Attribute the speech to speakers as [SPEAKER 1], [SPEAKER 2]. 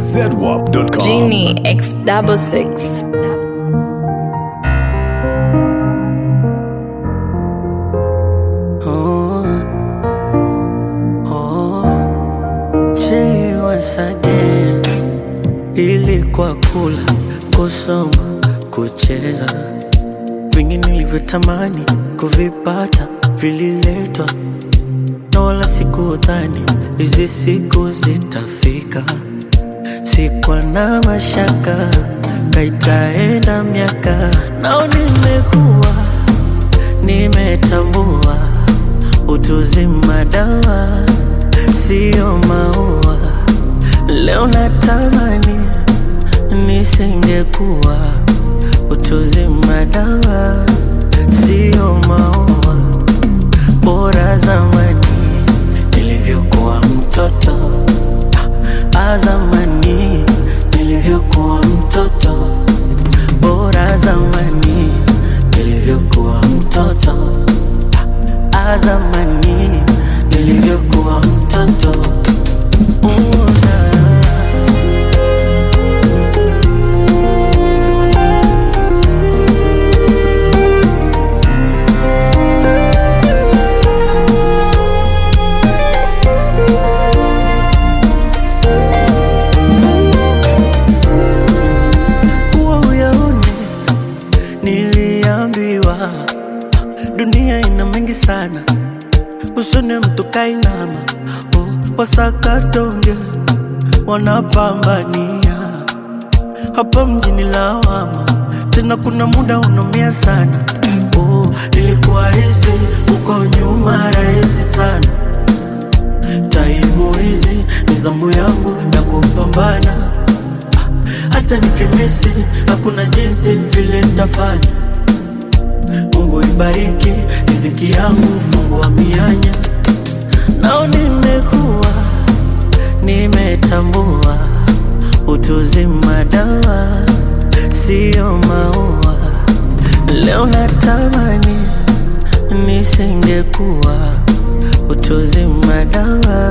[SPEAKER 1] zedwap.com.
[SPEAKER 2] Genie X double six.
[SPEAKER 3] Oh, oh, Jay once again. Ilikuwa kula, kusoma, kucheza, vingi nilivyotamani kuvipata vililetwa, na wala sikudhani hizi siku zitafika. Sikuwa na mashaka, kaitaenda miaka, nao nimekuwa nimetambua utuzima dawa sio maua. Leo natamani nisingekuwa utuzima dawa sio maua. Bora zamani nilivyokuwa mtoto, ah, zamani nilivyokuwa mtoto, bora zamani nilivyokuwa mtoto azamani nilivyokuwa mtoto una kuwa uyaone niliambiwa dunia ina mengi sana usone mtu kainama oh, wasakatonge wanapambania hapa mjini lawama tena kuna muda unaumia sana oh, ilikuwa hizi uko nyuma rahisi sana taimu hizi ni zamu yangu ya kupambana hata nikimisi hakuna jinsi vile nitafanya Mungu ibariki riziki yangu, fungua mianya. Nao nimekuwa nimetambua utuzima dawa sio maua. Leo natamani nisingekuwa utuzima dawa